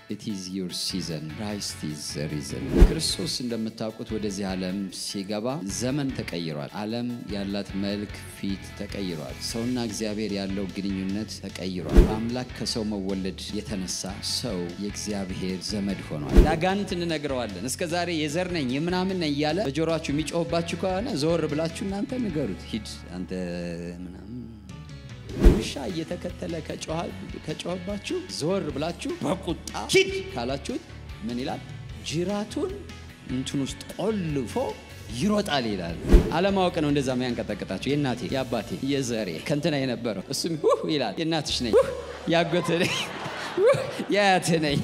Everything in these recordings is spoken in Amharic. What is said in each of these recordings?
ኢት ኢዝ ዩር ሲዘን ክራይስት ኢዝ ሪዝን። ክርስቶስ እንደምታውቁት ወደዚህ ዓለም ሲገባ ዘመን ተቀይሯል። ዓለም ያላት መልክ፣ ፊት ተቀይሯል። ሰውና እግዚአብሔር ያለው ግንኙነት ተቀይሯል። በአምላክ ከሰው መወለድ የተነሳ ሰው የእግዚአብሔር ዘመድ ሆኗል። ለአጋንንት እንነግረዋለን። እስከ ዛሬ የዘር ነኝ የምናምን ነኝ እያለ በጆሮችሁ የሚጮህባችሁ ከሆነ ዘወር ብላችሁ እናንተ ንገሩት። ሂድ አንተ ምናምን ውሻ እየተከተለ ከጮኸባችሁ ዘወር ብላችሁ በቁጣ ሂድ ካላችሁት ምን ይላል? ጅራቱን እንትን ውስጥ ቆልፎ ይሮጣል ይላል። አለማወቅ ነው እንደዛ የሚያንቀጠቅጣችሁ። የእናቴ የአባቴ የዘሬ ከንትና የነበረው እሱም ውህ ይላል። የእናትሽ ነኝ፣ ያጎት ነኝ፣ የአያት ነኝ።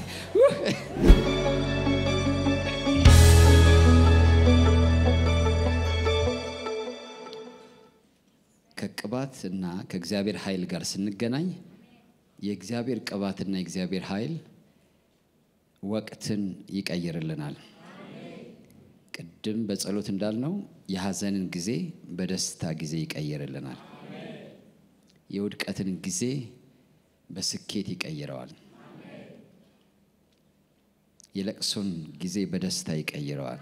ከቅባት እና ከእግዚአብሔር ኃይል ጋር ስንገናኝ የእግዚአብሔር ቅባትና የእግዚአብሔር ኃይል ወቅትን ይቀይርልናል። ቅድም በጸሎት እንዳልነው የሐዘንን ጊዜ በደስታ ጊዜ ይቀይርልናል። የውድቀትን ጊዜ በስኬት ይቀይረዋል። የለቅሶን ጊዜ በደስታ ይቀይረዋል።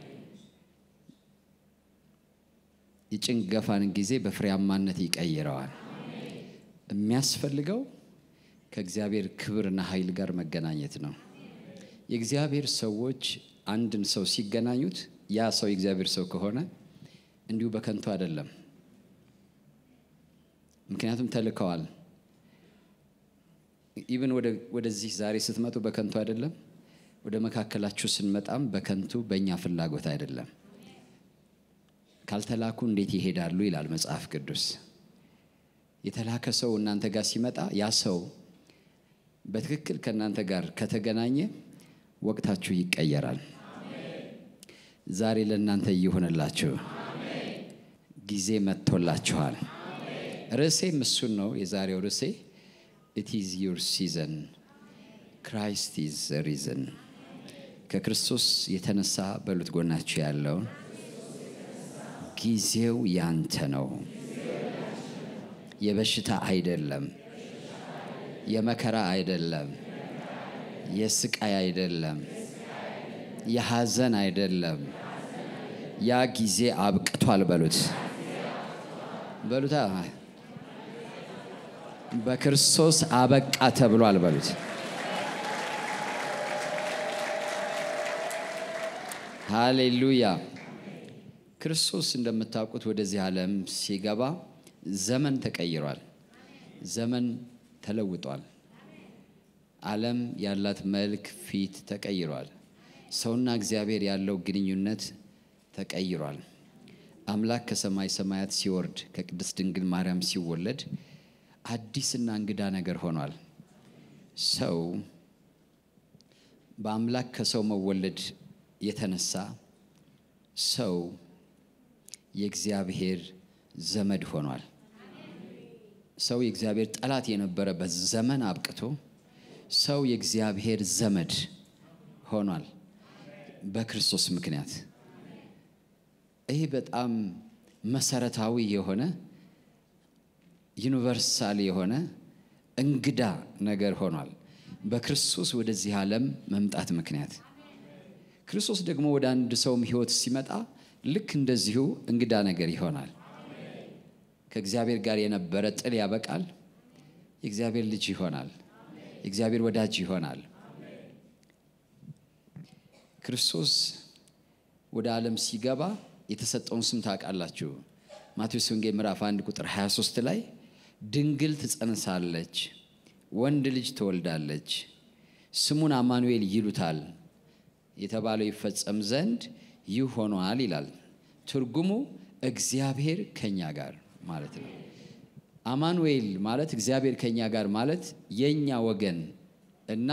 የጭንገፋን ጊዜ በፍሬያማነት ይቀይረዋል። የሚያስፈልገው ከእግዚአብሔር ክብርና ኃይል ጋር መገናኘት ነው። የእግዚአብሔር ሰዎች አንድን ሰው ሲገናኙት ያ ሰው የእግዚአብሔር ሰው ከሆነ እንዲሁ በከንቱ አይደለም። ምክንያቱም ተልከዋል። ኢቭን ወደዚህ ዛሬ ስትመጡ በከንቱ አይደለም። ወደ መካከላችሁ ስንመጣም በከንቱ በእኛ ፍላጎት አይደለም። ካልተላኩ እንዴት ይሄዳሉ ይላል መጽሐፍ ቅዱስ። የተላከ ሰው እናንተ ጋር ሲመጣ ያ ሰው በትክክል ከእናንተ ጋር ከተገናኘ ወቅታችሁ ይቀየራል። ዛሬ ለእናንተ እየሆነላችሁ ጊዜ መጥቶላችኋል። ርዕሴም እሱን ነው። የዛሬው ርዕሴ ኢት ኢዝ ዩር ሲዘን ክራይስት ኢዝ ሪዝን። ከክርስቶስ የተነሳ በሉት ጎናችሁ ያለውን ጊዜው ያንተ ነው። የበሽታ አይደለም፣ የመከራ አይደለም፣ የስቃይ አይደለም፣ የሐዘን አይደለም። ያ ጊዜ አብቅቷል በሉት በሉታ። በክርስቶስ አበቃ ተብሏል በሉት። ሃሌሉያ። ክርስቶስ እንደምታውቁት ወደዚህ ዓለም ሲገባ ዘመን ተቀይሯል። ዘመን ተለውጧል። ዓለም ያላት መልክ፣ ፊት ተቀይሯል። ሰውና እግዚአብሔር ያለው ግንኙነት ተቀይሯል። አምላክ ከሰማይ ሰማያት ሲወርድ ከቅድስት ድንግል ማርያም ሲወለድ አዲስና እንግዳ ነገር ሆኗል። ሰው በአምላክ ከሰው መወለድ የተነሳ ሰው የእግዚአብሔር ዘመድ ሆኗል። ሰው የእግዚአብሔር ጠላት የነበረበት ዘመን አብቅቶ ሰው የእግዚአብሔር ዘመድ ሆኗል በክርስቶስ ምክንያት። ይህ በጣም መሰረታዊ የሆነ ዩኒቨርሳል የሆነ እንግዳ ነገር ሆኗል በክርስቶስ ወደዚህ ዓለም መምጣት ምክንያት። ክርስቶስ ደግሞ ወደ አንድ ሰውም ሕይወት ሲመጣ ልክ እንደዚሁ እንግዳ ነገር ይሆናል። ከእግዚአብሔር ጋር የነበረ ጥል ያበቃል። የእግዚአብሔር ልጅ ይሆናል። የእግዚአብሔር ወዳጅ ይሆናል። ክርስቶስ ወደ ዓለም ሲገባ የተሰጠውን ስም ታውቃላችሁ። ማቴዎስ ወንጌል ምዕራፍ 1 ቁጥር 23 ላይ ድንግል ትጸንሳለች፣ ወንድ ልጅ ትወልዳለች፣ ስሙን አማኑኤል ይሉታል የተባለው ይፈጸም ዘንድ ይህ ሆኗል ይላል። ትርጉሙ እግዚአብሔር ከኛ ጋር ማለት ነው። አማኑኤል ማለት እግዚአብሔር ከኛ ጋር ማለት የኛ ወገን እና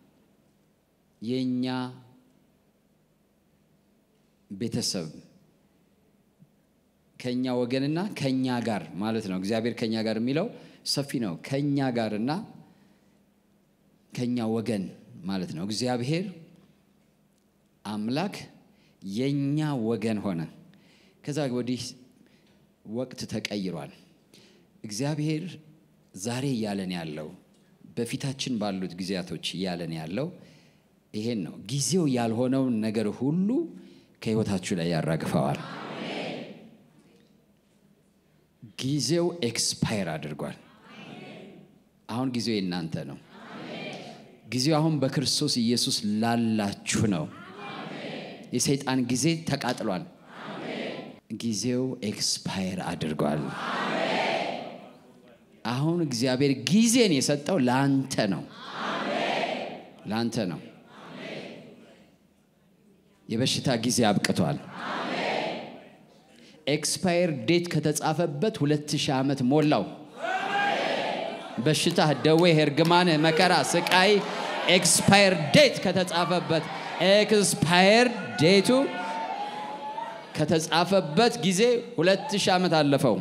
የኛ ቤተሰብ ከኛ ወገንና ከኛ ጋር ማለት ነው። እግዚአብሔር ከኛ ጋር የሚለው ሰፊ ነው። ከኛ ጋርና ከኛ ወገን ማለት ነው። እግዚአብሔር አምላክ የኛ ወገን ሆነ። ከዛ ወዲህ ወቅት ተቀይሯል። እግዚአብሔር ዛሬ እያለን ያለው በፊታችን ባሉት ጊዜያቶች እያለን ያለው ይሄን ነው። ጊዜው ያልሆነውን ነገር ሁሉ ከህይወታችሁ ላይ ያራግፈዋል። ጊዜው ኤክስፓየር አድርጓል። አሁን ጊዜው የእናንተ ነው። ጊዜው አሁን በክርስቶስ ኢየሱስ ላላችሁ ነው። የሰይጣን ጊዜ ተቃጥሏል። ጊዜው ኤክስፓየር አድርጓል። አሁን እግዚአብሔር ጊዜን የሰጠው ለአንተ ነው፣ ለአንተ ነው። የበሽታ ጊዜ አብቅቷል። ኤክስፓየር ዴት ከተጻፈበት ሁለት ሺህ ዓመት ሞላው። በሽታ፣ ደዌ፣ እርግማን፣ መከራ፣ ስቃይ ኤክስፓየር ዴት ከተጻፈበት ኤክስፓየር ዴቱ ከተጻፈበት ጊዜ ሁለት ሺህ ዓመት አለፈው።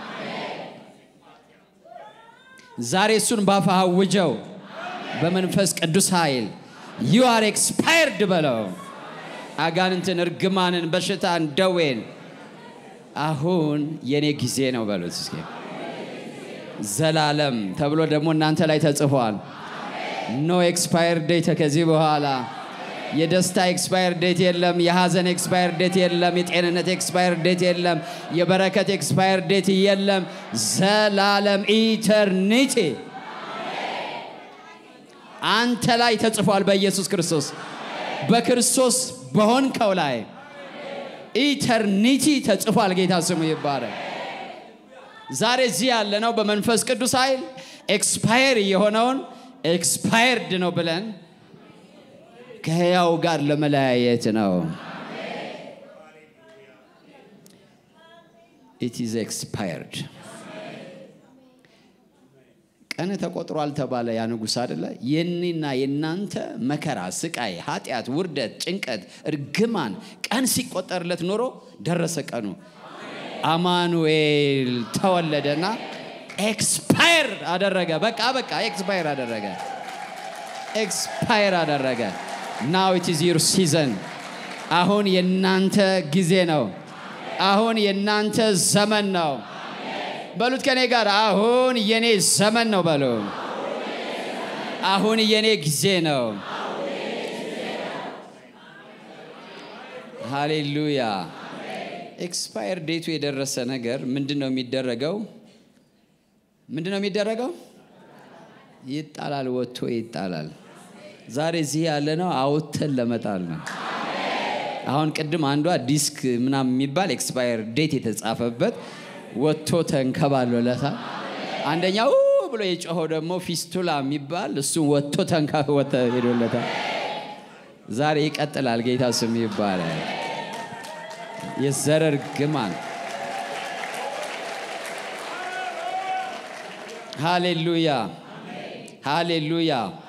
ዛሬ እሱን ባፋ አውጀው በመንፈስ ቅዱስ ኃይል ዩ አር ኤክስፓየርድ በለው። አጋንንትን፣ እርግማንን፣ በሽታን፣ ደዌን አሁን የኔ ጊዜ ነው በሉት እስኪ። ዘላለም ተብሎ ደግሞ እናንተ ላይ ተጽፏል። ኖ ኤክስፓየር ዴት ከዚህ በኋላ የደስታ ኤክስፓየር ዴት የለም። የሐዘን ኤክስፓየር ዴት የለም። የጤንነት ኤክስፓየር ዴት የለም። የበረከት ኤክስፓየር ዴት የለም። ዘላለም ኢተርኒቲ አንተ ላይ ተጽፏል። በኢየሱስ ክርስቶስ በክርስቶስ በሆንከው ላይ ኢተርኒቲ ተጽፏል። ጌታ ስሙ ይባረክ። ዛሬ እዚህ ያለነው በመንፈስ ቅዱስ ኃይል ኤክስፓየር የሆነውን ኤክስፓየርድ ነው ብለን ከሕያው ጋር ለመለያየት ነው። ኢት ኢዝ ኤክስፓየርድ። ቀን ተቆጥሯል ተባለ። ያ ንጉሥ አደለ? የኔና የናንተ መከራ፣ ስቃይ፣ ኃጢአት፣ ውርደት፣ ጭንቀት፣ እርግማን ቀን ሲቆጠርለት ኖሮ ደረሰ ቀኑ። አማኑኤል ተወለደና ኤክስፓየር አደረገ። በቃ በቃ ኤክስፓየር አደረገ። ኤክስፓየር አደረገ። ናው ኢት ኢዝ ዩር ሲዘን። አሁን የናንተ ጊዜ ነው። አሁን የናንተ ዘመን ነው። በሉት ከኔ ጋር አሁን የኔ ዘመን ነው በሉ። አሁን የኔ ጊዜ ነው። ሃሌሉያ። ኤክስፓየር ዴቱ የደረሰ ነገር ምንድን ነው የሚደረገው? ምንድን ነው የሚደረገው? ይጣላል፣ ወጥቶ ይጣላል። ዛሬ እዚህ ያለ ነው አውጥተን ለመጣል ነው። አሁን ቅድም አንዷ ዲስክ ምናምን የሚባል ኤክስፓየር ዴት የተጻፈበት ወጥቶ ተንከባሎለታል። አንደኛው ብሎ የጮኸው ደግሞ ፊስቱላ የሚባል እሱም ወጥቶ ተንከወተ ሄዶለታል። ዛሬ ይቀጥላል። ጌታ ስም ይባላል። የዘረር ግማን ሃሌሉያ ሃሌሉያ።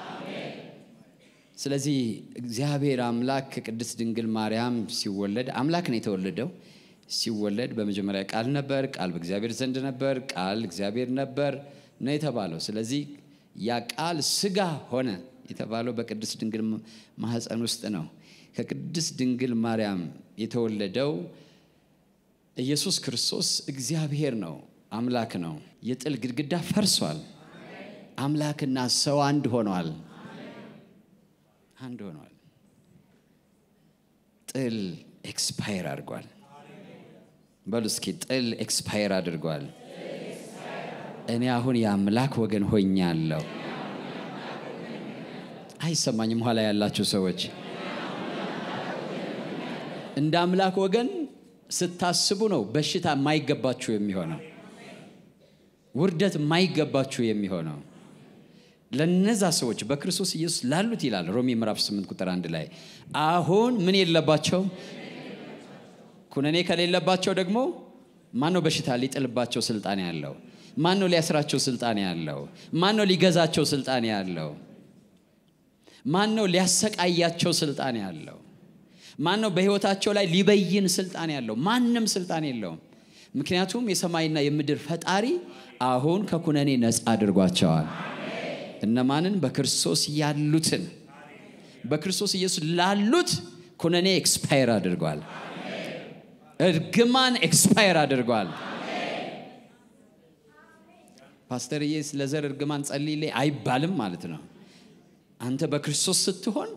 ስለዚህ እግዚአብሔር አምላክ ከቅድስት ድንግል ማርያም ሲወለድ አምላክ ነው የተወለደው። ሲወለድ በመጀመሪያ ቃል ነበር፣ ቃል በእግዚአብሔር ዘንድ ነበር፣ ቃል እግዚአብሔር ነበር ነው የተባለው። ስለዚህ ያ ቃል ስጋ ሆነ የተባለው በቅድስት ድንግል ማህፀን ውስጥ ነው። ከቅድስት ድንግል ማርያም የተወለደው ኢየሱስ ክርስቶስ እግዚአብሔር ነው፣ አምላክ ነው። የጥል ግድግዳ ፈርሷል። አምላክና ሰው አንድ ሆኗል። አንድ ሆኗል። ጥል ኤክስፓየር አድርጓል። በሉ እስኪ ጥል ኤክስፓየር አድርጓል። እኔ አሁን የአምላክ ወገን ሆኛለሁ። አይሰማኝም? ኋላ ያላችሁ ሰዎች እንደ አምላክ ወገን ስታስቡ ነው በሽታ የማይገባችሁ የሚሆነው፣ ውርደት የማይገባችሁ የሚሆነው ለነዛ ሰዎች በክርስቶስ ኢየሱስ ላሉት ይላል ሮሜ ምዕራፍ 8 ቁጥር አንድ ላይ አሁን ምን የለባቸው ኩነኔ ከሌለባቸው ደግሞ ማን ነው በሽታ ሊጥልባቸው ስልጣን ያለው? ማን ነው ሊያስራቸው ስልጣን ያለው? ማን ነው ሊገዛቸው ስልጣን ያለው? ማን ነው ሊያሰቃያቸው ስልጣን ያለው? ማን ነው በሕይወታቸው ላይ ሊበይን ስልጣን ያለው? ማንም ስልጣን የለውም። ምክንያቱም የሰማይና የምድር ፈጣሪ አሁን ከኩነኔ ነፃ አድርጓቸዋል። እነማንን? በክርስቶስ ያሉትን። በክርስቶስ ኢየሱስ ላሉት ኩነኔ ኤክስፓየር አድርጓል። እርግማን ኤክስፓየር አድርጓል። ፓስተርዬ ስለ ዘር እርግማን ጸልይልኝ አይባልም ማለት ነው። አንተ በክርስቶስ ስትሆን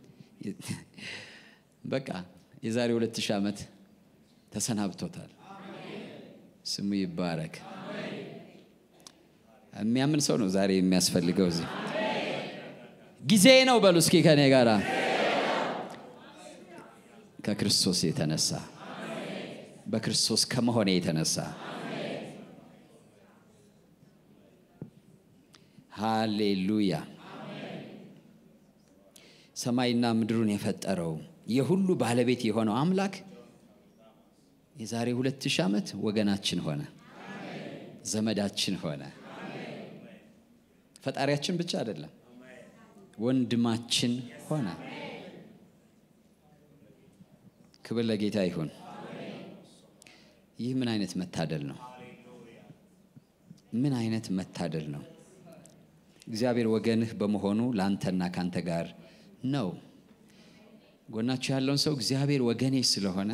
በቃ የዛሬ ሁለት ሺህ ዓመት ተሰናብቶታል። ስሙ ይባረክ። የሚያምን ሰው ነው ዛሬ የሚያስፈልገው። እዚህ ጊዜ ነው በሉ እስኪ ከኔ ጋር ከክርስቶስ የተነሳ በክርስቶስ ከመሆኔ የተነሳ ሃሌሉያ። ሰማይና ምድሩን የፈጠረው የሁሉ ባለቤት የሆነው አምላክ የዛሬ ሁለት ሺህ ዓመት ወገናችን ሆነ፣ ዘመዳችን ሆነ። ፈጣሪያችን ብቻ አይደለም፣ ወንድማችን ሆነ። ክብር ለጌታ ይሁን። ይህ ምን አይነት መታደል ነው? ምን አይነት መታደል ነው? እግዚአብሔር ወገንህ በመሆኑ ለአንተና ካንተ ጋር ነው። ጎናችሁ ያለውን ሰው እግዚአብሔር ወገኔ ስለሆነ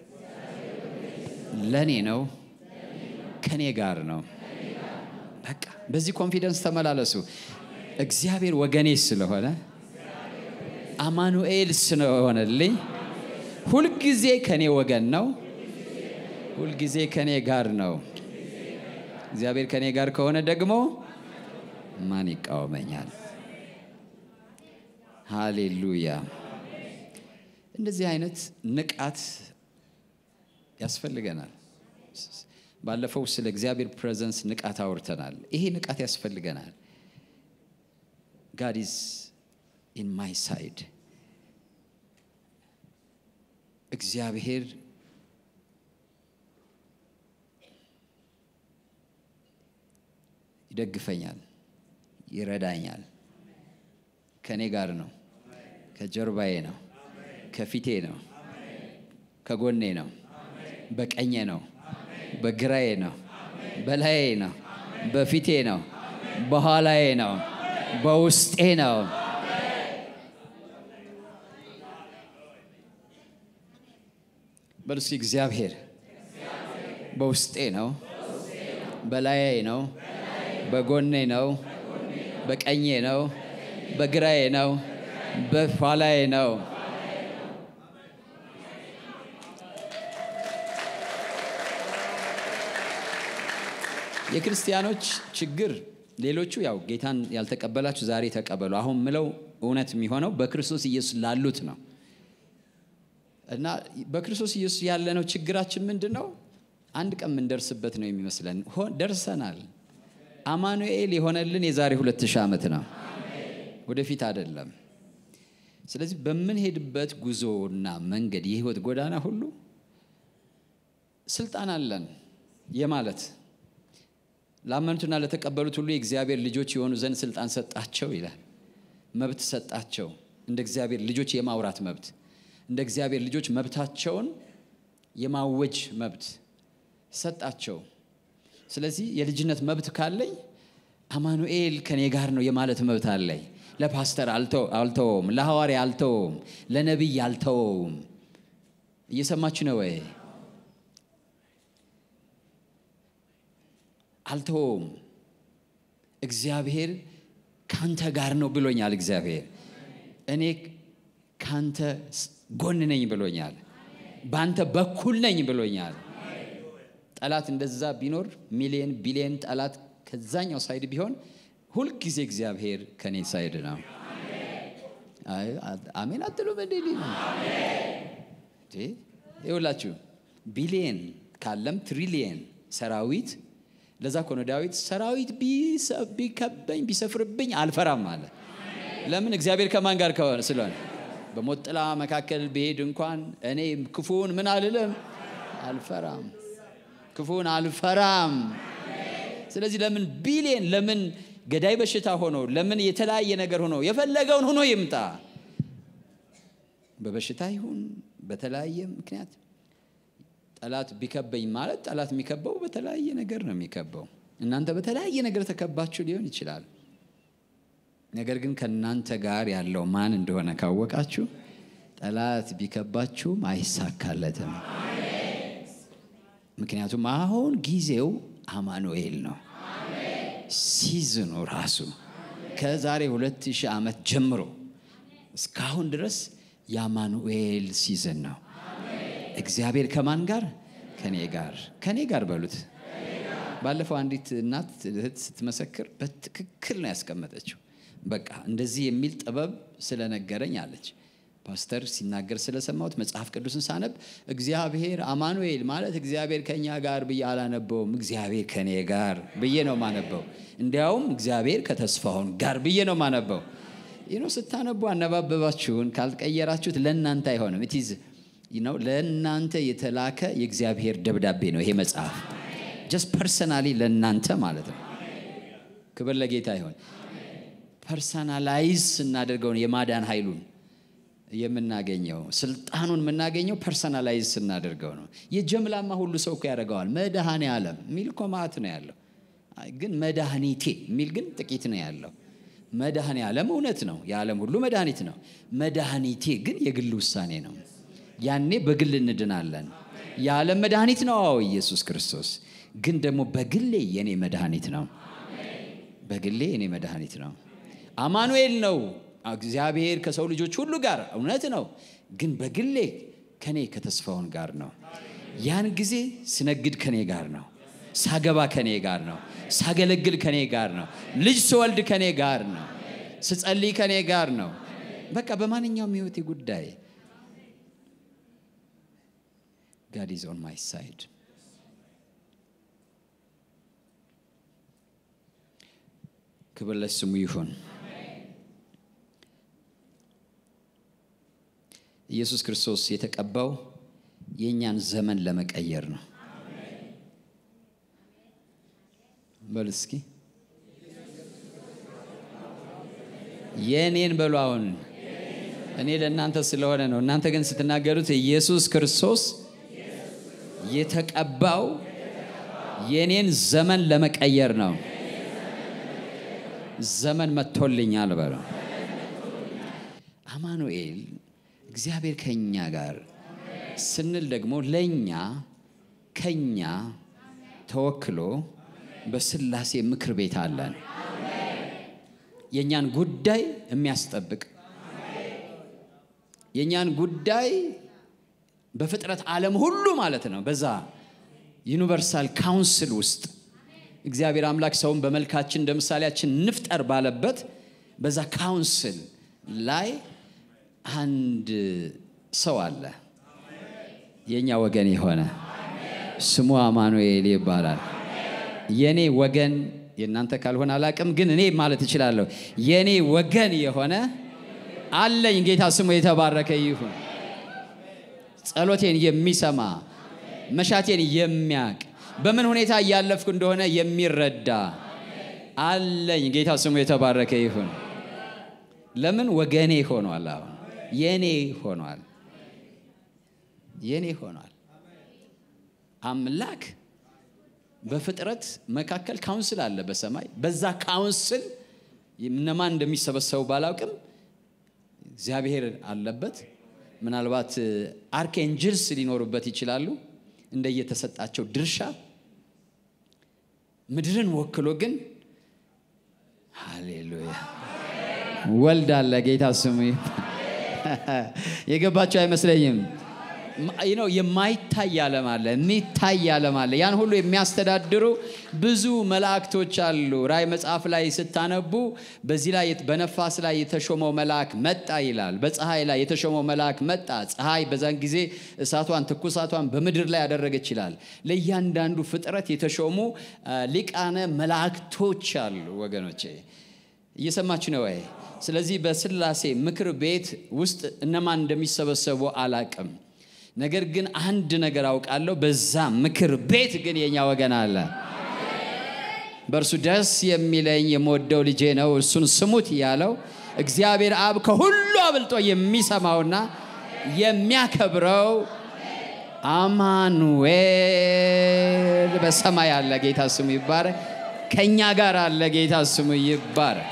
ለእኔ ነው፣ ከኔ ጋር ነው። በቃ በዚህ ኮንፊደንስ ተመላለሱ። እግዚአብሔር ወገኔ ስለሆነ አማኑኤል ስለሆነልኝ ሁልጊዜ ከኔ ወገን ነው፣ ሁልጊዜ ከኔ ጋር ነው። እግዚአብሔር ከኔ ጋር ከሆነ ደግሞ ማን ይቃወመኛል? ሃሌሉያ። እንደዚህ አይነት ንቃት ያስፈልገናል። ባለፈው ስለ እግዚአብሔር ፕሬዘንስ ንቃት አውርተናል። ይሄ ንቃት ያስፈልገናል። ጋድ ኢዝ ኢን ማይ ሳይድ እግዚአብሔር ይደግፈኛል፣ ይረዳኛል። ከእኔ ጋር ነው፣ ከጀርባዬ ነው፣ ከፊቴ ነው፣ ከጎኔ ነው፣ በቀኜ ነው፣ በግራዬ ነው፣ በላዬ ነው፣ በፊቴ ነው፣ በኋላዬ ነው፣ በውስጤ ነው። በሉ እስኪ እግዚአብሔር በውስጤ ነው፣ በላዬ ነው፣ በጎኔ ነው፣ በቀኜ ነው፣ በግራዬ ነው፣ በኋላዬ ነው። የክርስቲያኖች ችግር ሌሎቹ ያው ጌታን ያልተቀበላችሁ ዛሬ ተቀበሉ። አሁን ምለው እውነት የሚሆነው በክርስቶስ ኢየሱስ ላሉት ነው። እና በክርስቶስ ኢየሱስ ያለነው ችግራችን ምንድን ነው? አንድ ቀን የምንደርስበት ነው የሚመስለን። ደርሰናል። አማኑኤል የሆነልን የዛሬ ሁለት ሺህ ዓመት ነው፣ ወደፊት አይደለም። ስለዚህ በምንሄድበት ጉዞና መንገድ የህይወት ጎዳና ሁሉ ስልጣን አለን የማለት ላመኑትና ለተቀበሉት ሁሉ የእግዚአብሔር ልጆች የሆኑ ዘንድ ስልጣን ሰጣቸው ይላል። መብት ሰጣቸው፣ እንደ እግዚአብሔር ልጆች የማውራት መብት እንደ እግዚአብሔር ልጆች መብታቸውን የማወጅ መብት ሰጣቸው። ስለዚህ የልጅነት መብት ካለኝ አማኑኤል ከኔ ጋር ነው የማለት መብት አለኝ። ለፓስተር አልተወውም፣ ለሐዋርያ አልተወውም፣ ለነቢይ አልተወውም። እየሰማችሁ ነው ወይ? አልተወውም። እግዚአብሔር ካንተ ጋር ነው ብሎኛል። እግዚአብሔር እኔ ካንተ ጎን ነኝ ብሎኛል። በአንተ በኩል ነኝ ብሎኛል። ጠላት እንደዛ ቢኖር ሚሊየን ቢሊየን ጠላት ከዛኛው ሳይድ ቢሆን ሁልጊዜ እግዚአብሔር ከኔ ሳይድ ነው። አሜን አትሉም? እንዴ ይውላችሁ ቢሊየን ካለም ትሪሊየን ሰራዊት ለዛ ኮነ ዳዊት ሰራዊት ቢከበኝ ቢሰፍርብኝ አልፈራም አለ። ለምን? እግዚአብሔር ከማን ጋር ከሆነ ስለሆነ በሞት ጥላ መካከል ብሄድ እንኳን እኔ ክፉውን ምን አልልም፣ አልፈራም። ክፉውን አልፈራም። ስለዚህ ለምን ቢሊየን ለምን ገዳይ በሽታ ሆኖ ለምን የተለያየ ነገር ሆኖ የፈለገውን ሆኖ ይምጣ፣ በበሽታ ይሁን በተለያየ ምክንያት ጠላት ቢከበኝ ማለት ጠላት የሚከበው በተለያየ ነገር ነው የሚከበው። እናንተ በተለያየ ነገር ተከባችሁ ሊሆን ይችላል። ነገር ግን ከእናንተ ጋር ያለው ማን እንደሆነ ካወቃችሁ ጠላት ቢከባችሁም አይሳካለትም። ምክንያቱም አሁን ጊዜው አማኑኤል ነው። ሲዝኑ ራሱ ከዛሬ ሁለት ሺህ ዓመት ጀምሮ እስካሁን ድረስ የአማኑኤል ሲዝን ነው። እግዚአብሔር ከማን ጋር? ከኔ ጋር። ከኔ ጋር በሉት። ባለፈው አንዲት እናት እህት ስትመሰክር በትክክል ነው ያስቀመጠችው። በቃ እንደዚህ የሚል ጥበብ ስለነገረኝ አለች። ፓስተር ሲናገር ስለሰማሁት መጽሐፍ ቅዱስን ሳነብ እግዚአብሔር አማኑኤል ማለት እግዚአብሔር ከኛ ጋር ብዬ አላነበውም። እግዚአብሔር ከኔ ጋር ብዬ ነው ማነበው። እንዲያውም እግዚአብሔር ከተስፋውን ጋር ብዬ ነው ማነበው። ይኖ ስታነቡ አነባበባችሁን ካልቀየራችሁት ለእናንተ አይሆንም። ኢትዝ ነው ለእናንተ የተላከ የእግዚአብሔር ደብዳቤ ነው ይሄ መጽሐፍ ጀስት ፐርሰናሊ ለእናንተ ማለት ነው። ክብር ለጌታ ይሆን። ፐርሰናላይዝ ስናደርገውን የማዳን ኃይሉን የምናገኘው ስልጣኑን የምናገኘው ፐርሰናላይዝ ስናደርገው ነው። የጀምላማ ሁሉ ሰው እኮ ያደርገዋል። መድኃኔ ዓለም የሚል እኮ ማዕት ነው ያለው፣ ግን መድኃኒቴ የሚል ግን ጥቂት ነው ያለው። መድኃኔ ዓለም እውነት ነው፣ የዓለም ሁሉ መድኃኒት ነው። መድኃኒቴ ግን የግል ውሳኔ ነው። ያኔ በግል እንድናለን። የዓለም መድኃኒት ነው፣ አዎ ኢየሱስ ክርስቶስ ግን ደግሞ በግሌ የኔ መድኃኒት ነው። በግሌ የኔ መድኃኒት ነው። አማኑኤል ነው እግዚአብሔር ከሰው ልጆች ሁሉ ጋር እውነት ነው። ግን በግሌ ከኔ ከተስፋውን ጋር ነው። ያን ጊዜ ስነግድ ከኔ ጋር ነው። ሳገባ ከኔ ጋር ነው። ሳገለግል ከኔ ጋር ነው። ልጅ ስወልድ ከኔ ጋር ነው። ስጸልይ ከኔ ጋር ነው። በቃ በማንኛውም ህይወቴ ጉዳይ ጋድ ኢዝ ኦን ማይ ሳይድ ክብር ለስሙ ይሁን። ኢየሱስ ክርስቶስ የተቀባው የእኛን ዘመን ለመቀየር ነው። በሉ እስኪ የእኔን በሉ። አሁን እኔ ለእናንተ ስለሆነ ነው። እናንተ ግን ስትናገሩት ኢየሱስ ክርስቶስ የተቀባው የእኔን ዘመን ለመቀየር ነው። ዘመን መጥቶልኛል በለው። አማኑኤል እግዚአብሔር ከኛ ጋር ስንል ደግሞ ለእኛ ከኛ ተወክሎ በስላሴ ምክር ቤት አለን። የእኛን ጉዳይ የሚያስጠብቅ የእኛን ጉዳይ በፍጥረት ዓለም ሁሉ ማለት ነው በዛ ዩኒቨርሳል ካውንስል ውስጥ እግዚአብሔር አምላክ ሰውን በመልካችን እንደ ምሳሌያችን ንፍጠር ባለበት በዛ ካውንስል ላይ አንድ ሰው አለ፣ የእኛ ወገን የሆነ ስሙ አማኑኤል ይባላል። የእኔ ወገን የእናንተ ካልሆነ አላቅም፣ ግን እኔ ማለት እችላለሁ። የእኔ ወገን የሆነ አለኝ። ጌታ ስሙ የተባረከ ይሁን። ጸሎቴን የሚሰማ መሻቴን የሚያቅ በምን ሁኔታ እያለፍኩ እንደሆነ የሚረዳ አለኝ። ጌታ ስሙ የተባረከ ይሁን። ለምን ወገኔ ሆኗል። አሁን የኔ ሆኗል። የኔ ሆኗል። አምላክ በፍጥረት መካከል ካውንስል አለ በሰማይ። በዛ ካውንስል እነማን እንደሚሰበሰቡ ባላውቅም እግዚአብሔር አለበት። ምናልባት አርክኤንጅልስ ሊኖሩበት ይችላሉ እንደየተሰጣቸው ድርሻ። ምድርን ወክሎ ግን ሃሌሉያ ወልድ አለ። ጌታ ስሙ የገባቸው አይመስለኝም። ነው የማይታይ ዓለም አለ፣ የሚታይ ዓለም አለ። ያን ሁሉ የሚያስተዳድሩ ብዙ መላእክቶች አሉ። ራእይ መጽሐፍ ላይ ስታነቡ በዚህ ላይ በነፋስ ላይ የተሾመው መልአክ መጣ ይላል። በፀሐይ ላይ የተሾመው መልአክ መጣ። ፀሐይ በዛን ጊዜ እሳቷን ትኩሳቷን በምድር ላይ ያደረገች ይላል። ለእያንዳንዱ ፍጥረት የተሾሙ ሊቃነ መላእክቶች አሉ። ወገኖቼ እየሰማችሁ ነው ወይ? ስለዚህ በስላሴ ምክር ቤት ውስጥ እነማን እንደሚሰበሰቡ አላቅም። ነገር ግን አንድ ነገር አውቃለሁ። በዛ ምክር ቤት ግን የኛ ወገን አለ። በእርሱ ደስ የሚለኝ የምወደው ልጄ ነው፣ እርሱን ስሙት ያለው እግዚአብሔር አብ ከሁሉ አብልጦ የሚሰማውና የሚያከብረው አማኑኤል በሰማይ አለ። ጌታ ስሙ ይባረክ። ከእኛ ጋር አለ። ጌታ ስሙ ይባረክ።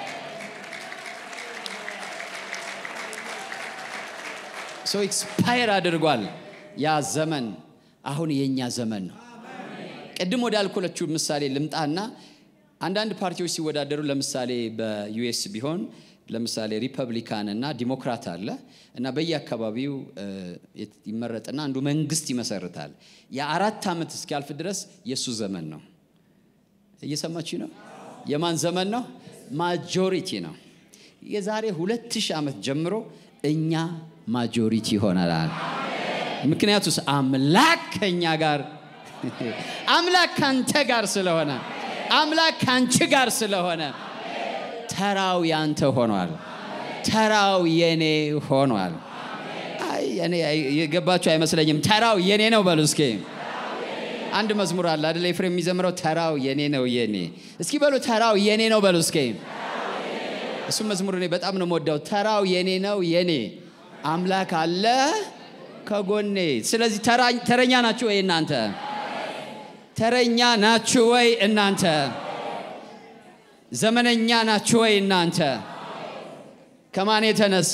ሰው ኤክስፓየር አድርጓል። ያ ዘመን አሁን የእኛ ዘመን ነው። ቅድም ወዳልኩለችሁ ምሳሌ ልምጣና አንዳንድ ፓርቲዎች ሲወዳደሩ ለምሳሌ በዩኤስ ቢሆን ለምሳሌ ሪፐብሊካን እና ዲሞክራት አለ እና በየአካባቢው ይመረጥና አንዱ መንግስት ይመሰርታል። የአራት ዓመት እስኪያልፍ ድረስ የእሱ ዘመን ነው። እየሰማችሁ ነው? የማን ዘመን ነው? ማጆሪቲ ነው። የዛሬ ሁለት ሺህ ዓመት ጀምሮ እኛ ማጆሪቲ ይሆናል። ምክንያቱስ አምላክ ከእኛ ጋር አምላክ ካንተ ጋር ስለሆነ አምላክ ካንቺ ጋር ስለሆነ ተራው ያንተ ሆኗል። ተራው የኔ ሆኗል። አይ እኔ የገባችሁ አይመስለኝም። ተራው የኔ ነው በሉ እስኪ። አንድ መዝሙር አለ አይደል? ኤፍሬም የሚዘምረው ተራው የኔ ነው የኔ። እስኪ በሉ ተራው የኔ ነው በሉ እስኪ። እሱ መዝሙር እኔ በጣም ነው የምወደው። ተራው የኔ ነው የኔ አምላክ አለ ከጎኔ። ስለዚህ ተረኛ ናችሁ ወይ እናንተ? ተረኛ ናችሁ ወይ እናንተ? ዘመነኛ ናችሁ ወይ እናንተ? ከማን የተነሳ?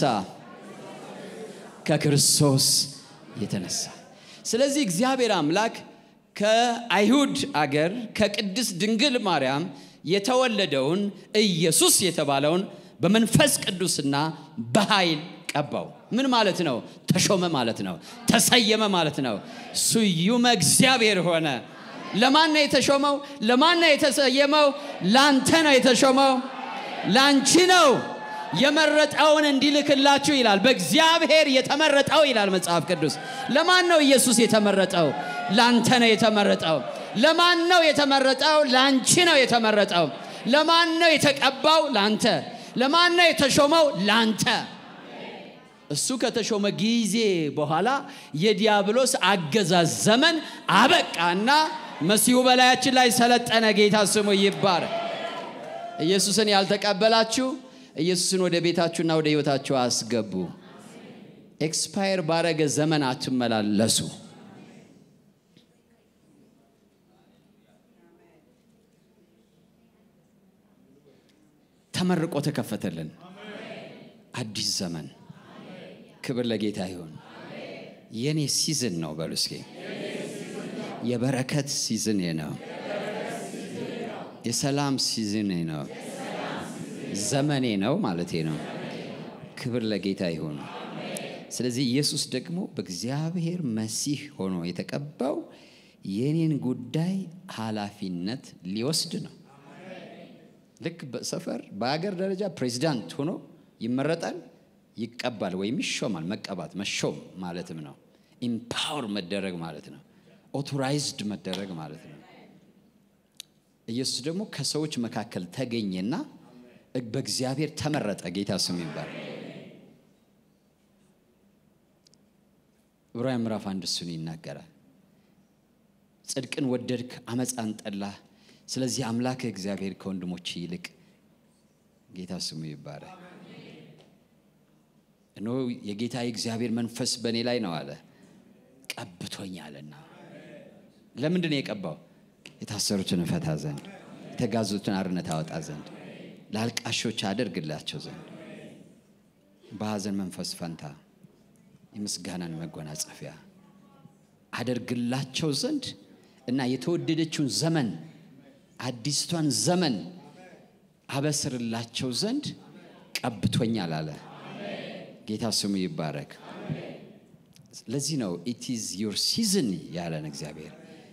ከክርስቶስ የተነሳ። ስለዚህ እግዚአብሔር አምላክ ከአይሁድ አገር ከቅድስት ድንግል ማርያም የተወለደውን ኢየሱስ የተባለውን በመንፈስ ቅዱስና በኃይል ቀባው። ምን ማለት ነው? ተሾመ ማለት ነው። ተሰየመ ማለት ነው። ስዩመ እግዚአብሔር ሆነ። ለማን ነው የተሾመው? ለማን ነው የተሰየመው? ላንተ ነው የተሾመው፣ ላንቺ ነው የመረጠውን እንዲልክላችሁ ይላል። በእግዚአብሔር የተመረጠው ይላል መጽሐፍ ቅዱስ። ለማን ነው ኢየሱስ የተመረጠው? ላንተ ነው የተመረጠው። ለማን ነው የተመረጠው? ላንቺ ነው የተመረጠው። ለማን ነው የተቀባው? ላንተ። ለማን ነው የተሾመው? ላንተ። እሱ ከተሾመ ጊዜ በኋላ የዲያብሎስ አገዛዝ ዘመን አበቃና መሲሁ በላያችን ላይ ሰለጠነ። ጌታ ስሙ ይባረክ። ኢየሱስን ያልተቀበላችሁ ኢየሱስን ወደ ቤታችሁና ወደ ሕይወታችሁ አስገቡ። ኤክስፓየር ባረገ ዘመን አትመላለሱ። ተመርቆ ተከፈተልን አዲስ ዘመን። ክብር ለጌታ ይሁን። የኔ ሲዝን ነው በሉ እስኪ። የበረከት ሲዝን ነው። የሰላም ሲዝን ነው። ዘመኔ ነው ማለቴ ነው። ክብር ለጌታ ይሁን። ስለዚህ ኢየሱስ ደግሞ በእግዚአብሔር መሲህ ሆኖ የተቀባው የኔን ጉዳይ ኃላፊነት ሊወስድ ነው። ልክ በሰፈር በሀገር ደረጃ ፕሬዚዳንት ሆኖ ይመረጣል፣ ይቀባል ወይም ይሾማል። መቀባት መሾም ማለትም ነው። ኢምፓወር መደረግ ማለት ነው። ኦቶራይዝድ መደረግ ማለት ነው። ኢየሱስ ደግሞ ከሰዎች መካከል ተገኘና በእግዚአብሔር ተመረጠ። ጌታ ስም ይባል። ዕብራውያን ምዕራፍ አንድ እሱን ይናገራል። ጽድቅን ወደድክ፣ አመፃን ጠላህ። ስለዚህ አምላክ እግዚአብሔር ከወንድሞች ይልቅ ጌታ ስሙ ይባላል። እነሆ የጌታ የእግዚአብሔር መንፈስ በእኔ ላይ ነው አለ፣ ቀብቶኛልና። ለምንድን ነው የቀባው? የታሰሩትን እፈታ ዘንድ፣ የተጋዙትን አርነት አወጣ ዘንድ፣ ለአልቃሾች አደርግላቸው ዘንድ፣ በሐዘን መንፈስ ፈንታ የምስጋናን መጎናጸፊያ አደርግላቸው ዘንድ እና የተወደደችውን ዘመን አዲስቷን ዘመን አበስርላቸው ዘንድ ቀብቶኛል አለ። ጌታ ስሙ ይባረክ። ለዚህ ነው ኢት ኢዝ ዮር ሲዝን ያለን እግዚአብሔር።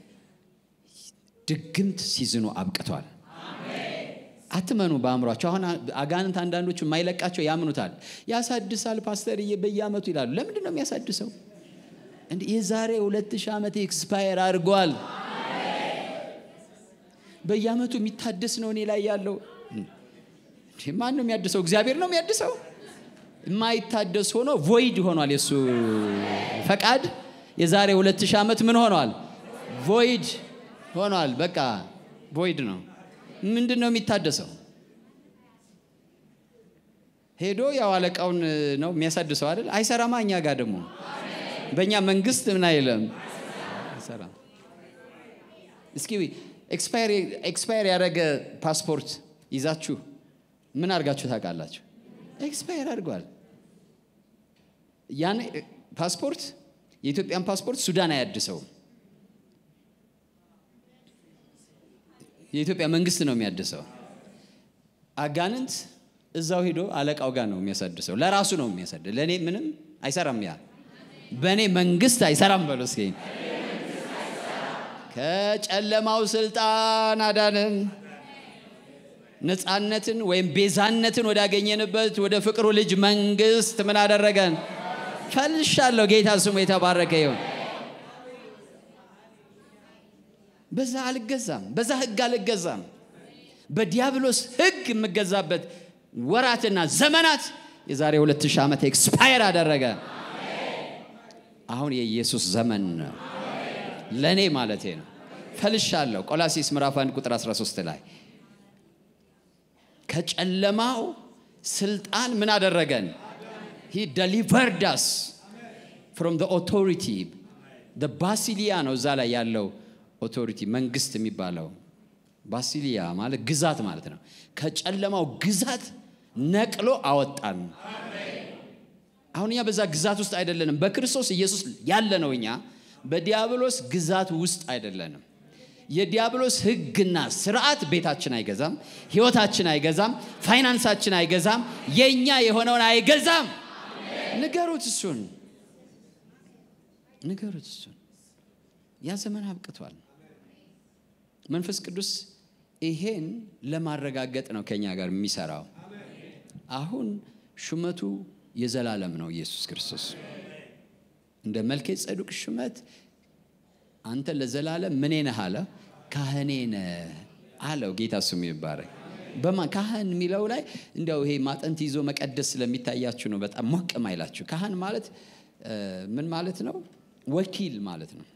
ድግምት ሲዝኑ አብቅቷል። አትመኑ በአእምሯቸው። አሁን አጋንንት አንዳንዶቹ የማይለቃቸው ያምኑታል። ያሳድሳል ፓስተርዬ በየአመቱ ይላሉ። ለምንድን ነው የሚያሳድሰው? እንዲህ የዛሬ ሁለት ሺህ ዓመት ኤክስፓየር አድርጓል። በየአመቱ የሚታደስ ነው እኔ ላይ ያለው። ማን ነው የሚያድሰው? እግዚአብሔር ነው የሚያድሰው። የማይታደስ ሆኖ ቮይድ ሆኗል። የእሱ ፈቃድ የዛሬ ሁለት ሺህ ዓመት ምን ሆኗል? ቮይድ ሆኗል። በቃ ቮይድ ነው። ምንድን ነው የሚታደሰው? ሄዶ ያው አለቃውን ነው የሚያሳድሰው አይደል? አይሰራማ። እኛ ጋር ደግሞ በእኛ መንግስት ምን አይልም አይሰራም። እስኪ ኤክስፓየር ያደረገ ፓስፖርት ይዛችሁ ምን አድርጋችሁ ታውቃላችሁ? ኤክስፓየር አድርጓል። ያን ፓስፖርት የኢትዮጵያን ፓስፖርት ሱዳን አያድሰውም። የኢትዮጵያ መንግስት ነው የሚያድሰው። አጋንንት እዛው ሄዶ አለቃው ጋር ነው የሚያሳድሰው። ለራሱ ነው የሚያሳድ ለእኔ ምንም አይሰራም። ያ በእኔ መንግስት አይሰራም በሎ እስኪ ከጨለማው ስልጣን አዳንን፣ ነፃነትን ወይም ቤዛነትን ወዳገኘንበት ወደ ፍቅሩ ልጅ መንግስት ምን አደረገን? ፈልሻለሁ። ጌታ ስሙ የተባረከ ይሁን። በዛ አልገዛም፣ በዛ ህግ አልገዛም። በዲያብሎስ ህግ የምገዛበት ወራትና ዘመናት የዛሬ 2000 ዓመት ኤክስፓየር አደረገ። አሁን የኢየሱስ ዘመን ነው። ለእኔ ማለቴ ነው። ፈልሻለሁ። ቆላሲስ ምዕራፍ 1 ቁጥር 13 ላይ ከጨለማው ስልጣን ምን አደረገን? ሂ ደሊቨርድ አስ ፍሮም ኦቶሪቲ ባሲሊያ ነው እዛ ላይ ያለው ኦቶሪቲ መንግስት የሚባለው ባሲሊያ ማለት ግዛት ማለት ነው። ከጨለማው ግዛት ነቅሎ አወጣን። አሁን እኛ በዛ ግዛት ውስጥ አይደለንም። በክርስቶስ ኢየሱስ ያለ ነው። እኛ በዲያብሎስ ግዛት ውስጥ አይደለንም። የዲያብሎስ ህግና ስርዓት ቤታችን አይገዛም፣ ህይወታችን አይገዛም፣ ፋይናንሳችን አይገዛም፣ የእኛ የሆነውን አይገዛም። ንገሩት እሱን ንገሩት እሱን። ያ ዘመን አብቅቷል። መንፈስ ቅዱስ ይሄን ለማረጋገጥ ነው ከኛ ጋር የሚሰራው። አሁን ሹመቱ የዘላለም ነው። ኢየሱስ ክርስቶስ እንደ መልከ ጸዱቅ ሹመት አንተ ለዘላለም ምኔ ነህ አለ። ካህኔ ነህ አለው። ጌታ ስሙ ይባረክ። በማ ካህን የሚለው ላይ እንዲያው ይሄ ማጠንት ይዞ መቀደስ ስለሚታያችሁ ነው በጣም ሞቅ ማይላችሁ። ካህን ማለት ምን ማለት ነው? ወኪል ማለት ነው።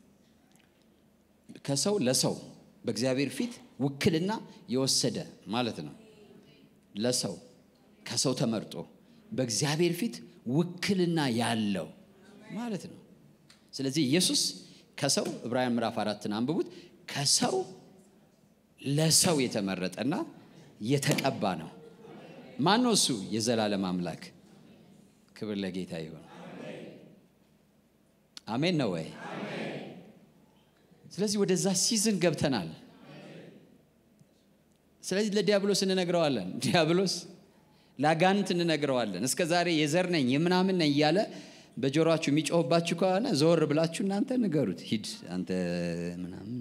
ከሰው ለሰው በእግዚአብሔር ፊት ውክልና የወሰደ ማለት ነው። ለሰው ከሰው ተመርጦ በእግዚአብሔር ፊት ውክልና ያለው ማለት ነው። ስለዚህ ኢየሱስ ከሰው ዕብራውያን ምዕራፍ አራትን አንብቡት። ከሰው ለሰው የተመረጠና የተቀባ ነው። ማን ነው እሱ? የዘላለም አምላክ። ክብር ለጌታ ይሁን። አሜን ነው ወይ? ስለዚህ ወደዛ ሲዝን ገብተናል። ስለዚህ ለዲያብሎስ እንነግረዋለን። ዲያብሎስ ለአጋንንት እንነግረዋለን። እስከ ዛሬ የዘር ነኝ የምናምን ነኝ እያለ በጆሮችሁ የሚጮህባችሁ ከሆነ ዘወር ብላችሁ እናንተ ንገሩት። ሂድ አንተ ምናምን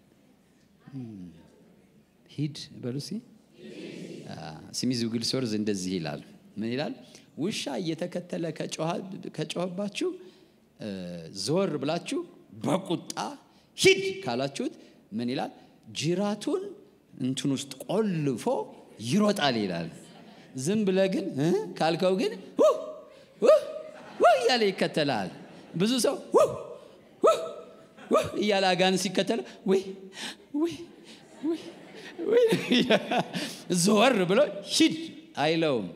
ሂድ በሉ እስኪ። ስሚዝ ግልሶርዝ እንደዚህ ይላል። ምን ይላል? ውሻ እየተከተለ ከጮኸባችሁ ዘወር ብላችሁ በቁጣ ሂድ ካላችሁት ምን ይላል? ጅራቱን እንትን ውስጥ ቆልፎ ይሮጣል ይላል። ዝም ብለ ግን ካልከው ግን እያለ ይከተላል። ብዙ ሰው እያለ አጋንንት ሲከተል ዘወር ብሎ ሂድ አይለውም።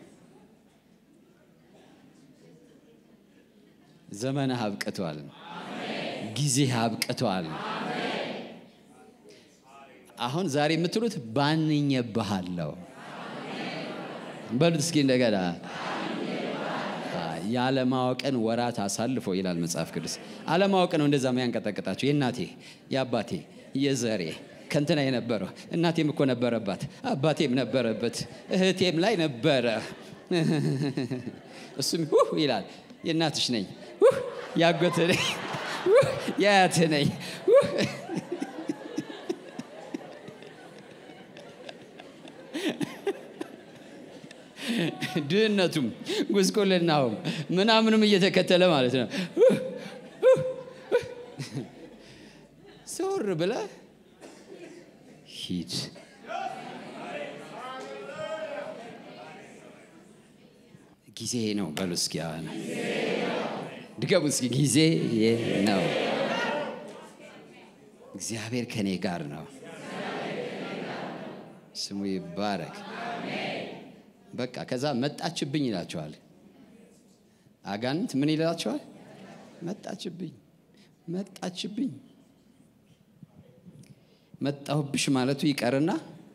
ዘመንህ አብቅቷል። ጊዜህ አብቅቷል። አሁን ዛሬ የምትሉት ባንኜብሃለሁ በሉት እስኪ እንደገና ያለማወቅን ወራት አሳልፎ ይላል መጽሐፍ ቅዱስ። አለማወቅ ነው እንደዛ የሚያንቀጠቅጣቸው። የእናቴ የአባቴ የዘሬ ከንትና የነበረው እናቴም እኮ ነበረባት፣ አባቴም ነበረበት፣ እህቴም ላይ ነበረ። እሱም ውህ ይላል። የእናትሽ ነኝ፣ ያጎት ነኝ፣ የአያት ነኝ። ድህነቱም ጉስቁልናውም ምናምንም እየተከተለ ማለት ነው። ዞር ብለ ሂድ። ጊዜ ነው በሉ እስኪ ድገሙ እስኪ ጊዜ ነው። እግዚአብሔር ከኔ ጋር ነው። ስሙ ይባረክ። በቃ ከዛ መጣችብኝ ይላቸዋል። አጋንንት ምን ይላቸዋል? መጣችብኝ፣ መጣችብኝ። መጣሁብሽ ማለቱ ይቀርና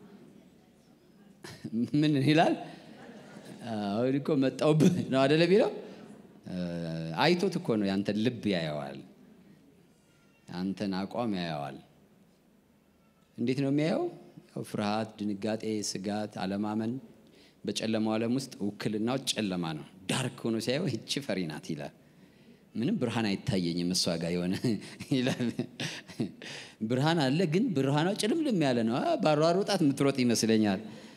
ምን ይላል? አሁን እኮ መጣሁብህ ነው አደለ ቢለው አይቶት እኮ ነው። ያንተን ልብ ያየዋል፣ አንተን አቋም ያየዋል። እንዴት ነው የሚያየው? ያው ፍርሃት፣ ድንጋጤ፣ ስጋት፣ አለማመን በጨለማው ዓለም ውስጥ ውክልናው ጨለማ ነው። ዳርክ ሆኖ ሲያየው ይቺ ፈሪ ናት ይላል። ምንም ብርሃን አይታየኝም እሷ ጋር የሆነ ይላል። ብርሃን አለ፣ ግን ብርሃኗ ጭልምልም ያለ ነው። ባሯሩጣት የምትሮጥ ይመስለኛል።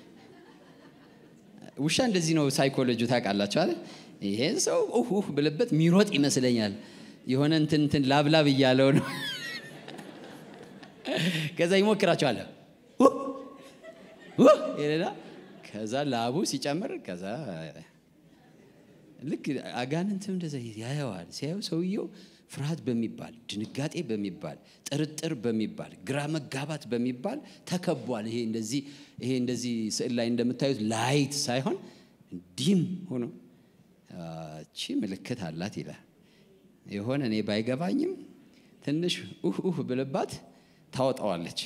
ውሻ እንደዚህ ነው ሳይኮሎጂ ታውቃላችሁ አይደል? ይሄን ሰው ኡህ ብልበት የሚሮጥ ይመስለኛል። የሆነ እንትን እንትን ላብላብ እያለው ነው። ከዛ ይሞክራቸዋል ይልና ከዛ ላቡ ሲጨምር ከዛ ልክ አጋንንትም እንደዛ ያየዋል። ሲያየው ሰውየው ፍርሃት በሚባል ድንጋጤ በሚባል ጥርጥር በሚባል ግራ መጋባት በሚባል ተከቧል። ይሄ እንደዚህ ይሄ እንደዚህ ስዕል ላይ እንደምታዩት ላይት ሳይሆን ዲም ሆኖ እቺ ምልክት አላት ይላል። የሆነ እኔ ባይገባኝም ትንሽ ኡህ ኡህ ብልባት ታወጣዋለች።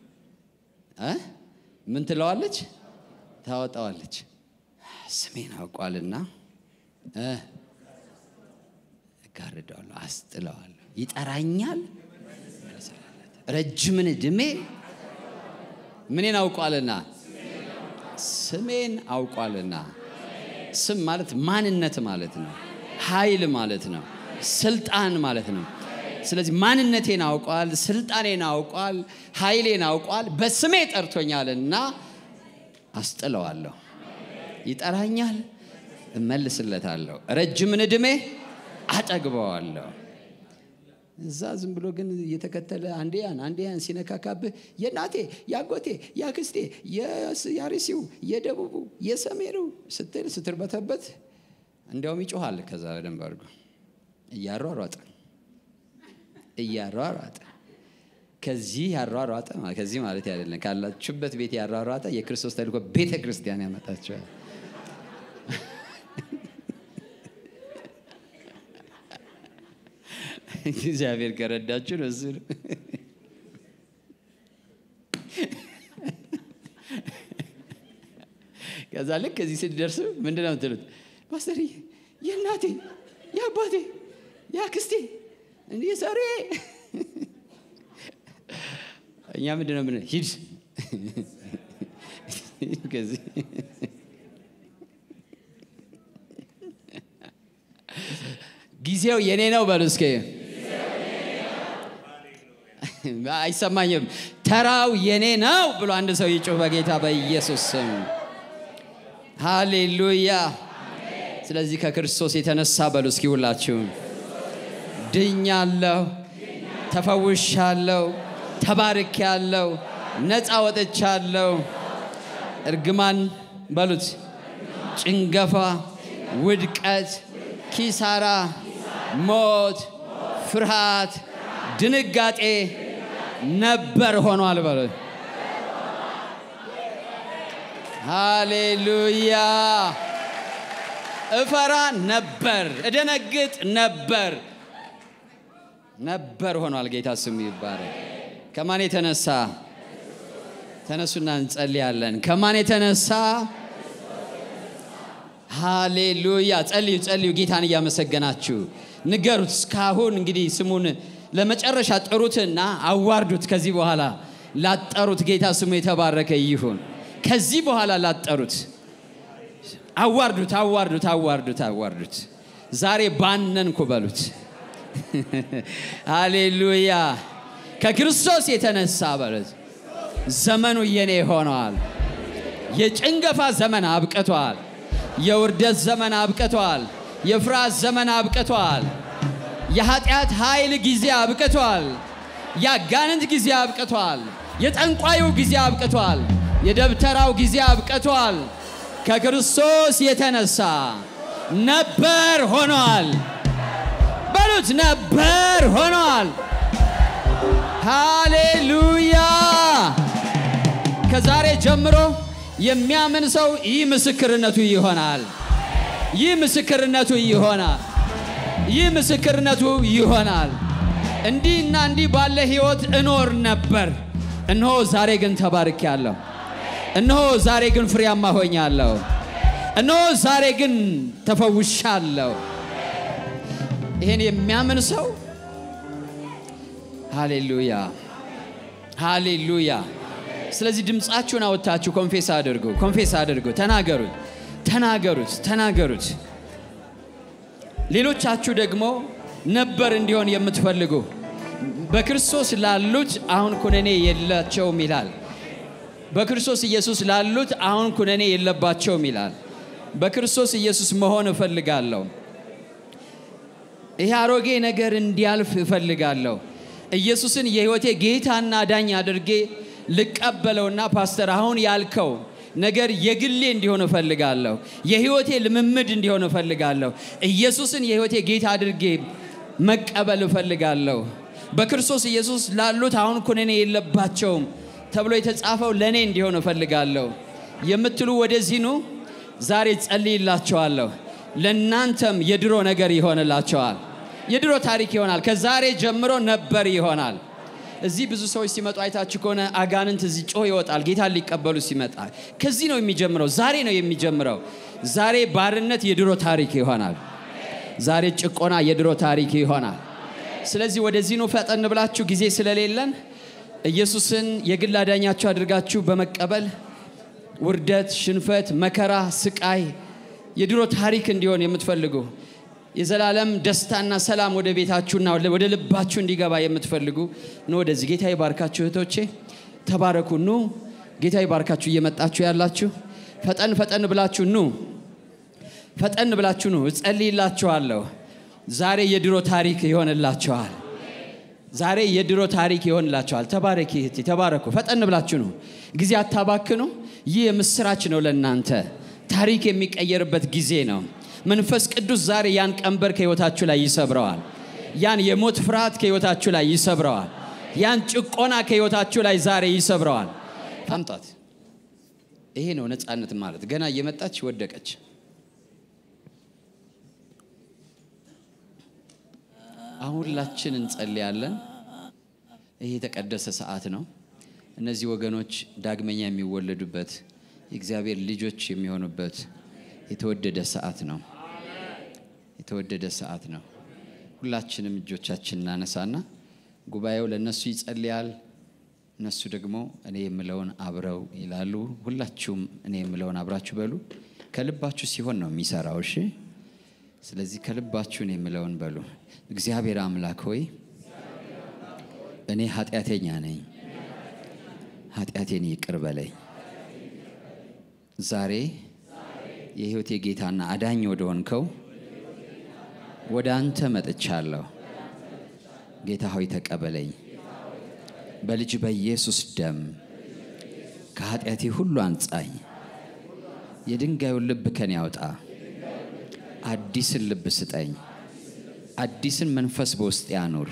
ምን ትለዋለች? ታወጣዋለች። ስሜን አውቋልና እጋርደዋለሁ፣ አስጥለዋለሁ፣ ይጠራኛል። ረጅምን ዕድሜ ምኔን አውቋልና ስሜን አውቋልና። ስም ማለት ማንነት ማለት ነው። ኃይል ማለት ነው። ስልጣን ማለት ነው። ስለዚህ ማንነቴን አውቋል፣ ስልጣኔን አውቋል፣ ኃይሌን አውቋል። በስሜ ጠርቶኛልና አስጥለዋለሁ። ይጠራኛል፣ እመልስለታለሁ። ረጅምን ዕድሜ አጠግበዋለሁ። እዛ ዝም ብሎ ግን እየተከተለ አንዴ ያን አንዴ ያን ሲነካካብህ የናቴ ያጎቴ ያክስቴ የአርሲው የደቡቡ የሰሜኑ ስትል ስትርበተበት እንዲያውም ይጮኋል። ከዛ በደንብ አድርጎ እያሯሯጠ እያሯሯጠ ከዚህ ያሯሯጠ ከዚህ ማለት አይደለም፣ ካላችሁበት ቤት ያሯሯጠ የክርስቶስ ተልእኮ ቤተ ክርስቲያን ያመጣችኋል። እግዚአብሔር ከረዳችሁ ነው። እሱ ከዛ ልክ ከዚህ ስትደርሱ ምንድን ነው የምትሉት? ፓስተር የእናቴ የአባቴ የአክስቴ እንዲህ ሰሬ እኛ ምንድን ነው ምን ሂድ ከዚህ ጊዜው የኔ ነው በሉ እስኪ። አይሰማኝም። ተራው የኔ ነው ብሎ አንድ ሰው ይጩህ በጌታ በኢየሱስ ስም። ሃሌሉያ። ስለዚህ ከክርስቶስ የተነሳ በሉ እስኪ ሁላችሁም ድኛለሁ፣ ተፈውሻለሁ፣ ተባርኬያለሁ፣ ነፃ ወጥቻለሁ። እርግማን በሉት፣ ጭንገፋ፣ ውድቀት፣ ኪሳራ፣ ሞት፣ ፍርሃት፣ ድንጋጤ ነበር ሆኗል በሉት። ሃሌሉያ። እፈራ ነበር፣ እደነግጥ ነበር ነበር ሆኗል። ጌታ ስሙ ይባረክ። ከማን የተነሳ ተነሱና እንጸልያለን። ከማን የተነሳ ሃሌሉያ። ጸልዩ ጸልዩ። ጌታን እያመሰገናችሁ ንገሩት። እስካሁን እንግዲህ ስሙን ለመጨረሻ ጥሩትና አዋርዱት። ከዚህ በኋላ ላጠሩት ጌታ ስሙ የተባረከ ይሁን። ከዚህ በኋላ ላጠሩት አዋርዱት፣ አዋርዱት፣ አዋርዱት፣ አዋርዱት። ዛሬ ባነንኩ በሉት። ሃሌሉያ። ከክርስቶስ የተነሳ በሉት። ዘመኑ የኔ ሆነዋል። የጭንገፋ ዘመን አብቅቷል። የውርደት ዘመን አብቅቷል። የፍርሃት ዘመን አብቅቷል። የኃጢአት ኃይል ጊዜ አብቅቷል። የአጋንንት ጊዜ አብቅቷል። የጠንቋዩ ጊዜ አብቅቷል። የደብተራው ጊዜ አብቅቷል። ከክርስቶስ የተነሳ ነበር ሆኗል። በሉት ነበር ሆኗል። ሃሌሉያ። ከዛሬ ጀምሮ የሚያምን ሰው ይህ ምስክርነቱ ይሆናል። ይህ ምስክርነቱ ይሆናል። ይህ ምስክርነቱ ይሆናል። እንዲህና እንዲህ ባለ ሕይወት እኖር ነበር፣ እነሆ ዛሬ ግን ተባርኬያለሁ። እነሆ ዛሬ ግን ፍሬያማ ሆኛለሁ። እነሆ ዛሬ ግን ተፈውሻለሁ። ይሄን የሚያምን ሰው ሃሌሉያ ሃሌሉያ ስለዚህ ድምፃችሁን አወጥታችሁ ኮንፌስ አድርጉ፣ ኮንፌስ አድርጉ፣ ተናገሩት፣ ተናገሩት፣ ተናገሩት። ሌሎቻችሁ ደግሞ ነበር እንዲሆን የምትፈልጉ በክርስቶስ ላሉት አሁን ኩነኔ የላቸውም ይላል። በክርስቶስ ኢየሱስ ላሉት አሁን ኩነኔ የለባቸውም ይላል። በክርስቶስ ኢየሱስ መሆን እፈልጋለሁ። ይሄ አሮጌ ነገር እንዲያልፍ እፈልጋለሁ። ኢየሱስን የሕይወቴ ጌታና ዳኝ አድርጌ ልቀበለውና ፓስተር አሁን ያልከው ነገር የግሌ እንዲሆን እፈልጋለሁ። የሕይወቴ ልምምድ እንዲሆን እፈልጋለሁ። ኢየሱስን የሕይወቴ ጌታ አድርጌ መቀበል እፈልጋለሁ። በክርስቶስ ኢየሱስ ላሉት አሁን ኩነኔ የለባቸውም ተብሎ የተጻፈው ለእኔ እንዲሆን እፈልጋለሁ የምትሉ ወደዚህ ኑ። ዛሬ ጸልይላቸዋለሁ። ለእናንተም የድሮ ነገር ይሆንላቸዋል። የድሮ ታሪክ ይሆናል። ከዛሬ ጀምሮ ነበር ይሆናል። እዚህ ብዙ ሰዎች ሲመጡ አይታችሁ ከሆነ አጋንንት እዚህ ጮህ ይወጣል። ጌታን ሊቀበሉ ሲመጣ ከዚህ ነው የሚጀምረው። ዛሬ ነው የሚጀምረው። ዛሬ ባርነት የድሮ ታሪክ ይሆናል። ዛሬ ጭቆና የድሮ ታሪክ ይሆናል። ስለዚህ ወደዚህ ነው ፈጠን ብላችሁ ጊዜ ስለሌለን ኢየሱስን የግል አዳኛችሁ አድርጋችሁ በመቀበል ውርደት፣ ሽንፈት፣ መከራ፣ ስቃይ የድሮ ታሪክ እንዲሆን የምትፈልጉ የዘላለም ደስታና ሰላም ወደ ቤታችሁና ወደ ልባችሁ እንዲገባ የምትፈልጉ ኑ ወደዚህ። ጌታ ይባርካችሁ እህቶቼ፣ ተባረኩ። ኑ ጌታ ይባርካችሁ። እየመጣችሁ ያላችሁ ፈጠን ፈጠን ብላችሁ ኑ፣ ፈጠን ብላችሁ ኑ። እጸልይላችኋለሁ። ዛሬ የድሮ ታሪክ ይሆንላችኋል። ዛሬ የድሮ ታሪክ ይሆንላችኋል። ተባረኪ እህቴ፣ ተባረኩ። ፈጠን ብላችሁ ነው፣ ጊዜ አታባክኑ። ይህ የምስራች ነው ለእናንተ። ታሪክ የሚቀየርበት ጊዜ ነው። መንፈስ ቅዱስ ዛሬ ያን ቀንበር ከህይወታችሁ ላይ ይሰብረዋል። ያን የሞት ፍርሃት ከህይወታችሁ ላይ ይሰብረዋል። ያን ጭቆና ከህይወታችሁ ላይ ዛሬ ይሰብረዋል። አምጧት። ይሄ ነው ነፃነት ማለት። ገና እየመጣች ወደቀች። አሁን ሁላችን እንጸልያለን። ይሄ የተቀደሰ ሰዓት ነው። እነዚህ ወገኖች ዳግመኛ የሚወለዱበት የእግዚአብሔር ልጆች የሚሆኑበት የተወደደ ሰዓት ነው። የተወደደ ሰዓት ነው። ሁላችንም እጆቻችን እናነሳና ጉባኤው ለእነሱ ይጸልያል። እነሱ ደግሞ እኔ የምለውን አብረው ይላሉ። ሁላችሁም እኔ የምለውን አብራችሁ በሉ። ከልባችሁ ሲሆን ነው የሚሰራው። እሺ። ስለዚህ ከልባችሁ እኔ የምለውን በሉ። እግዚአብሔር አምላክ ሆይ እኔ ኃጢአተኛ ነኝ፣ ኃጢአቴን ይቅር በለኝ። ዛሬ የሕይወቴ ጌታና አዳኝ ወደ ሆንከው ወደ አንተ መጥቻለሁ። ጌታ ሆይ ተቀበለኝ። በልጅ በኢየሱስ ደም ከኃጢአቴ ሁሉ አንጻኝ። የድንጋዩን ልብ ከኔ ያውጣ። አዲስን ልብ ስጠኝ። አዲስን መንፈስ በውስጥ ያኑር።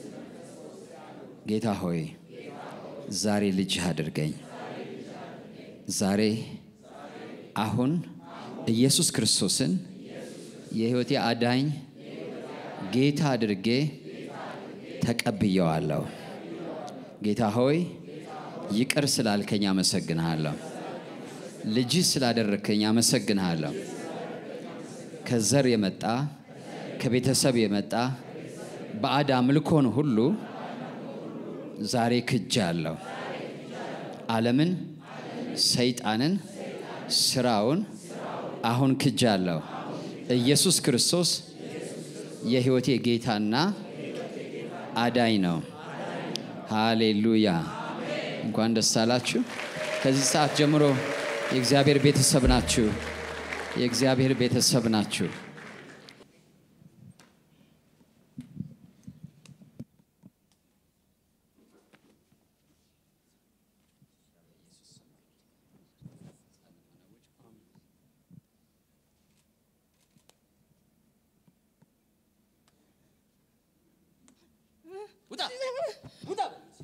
ጌታ ሆይ ዛሬ ልጅህ አድርገኝ። ዛሬ አሁን ኢየሱስ ክርስቶስን የሕይወቴ አዳኝ ጌታ አድርጌ ተቀብየዋለሁ። ጌታ ሆይ ይቅር ስላልከኝ አመሰግንሃለሁ። ልጅህ ስላደረግከኝ አመሰግንሃለሁ። ከዘር የመጣ ከቤተሰብ የመጣ ባዕድ አምልኮን ሁሉ ዛሬ ክጃለሁ። ዓለምን፣ ሰይጣንን፣ ስራውን አሁን ክጃለሁ። ኢየሱስ ክርስቶስ የሕይወቴ ጌታና አዳኝ ነው። ሃሌሉያ! እንኳን ደስ አላችሁ። ከዚህ ሰዓት ጀምሮ የእግዚአብሔር ቤተሰብ ናችሁ። የእግዚአብሔር ቤተሰብ ናችሁ። ውጣ ውጣ!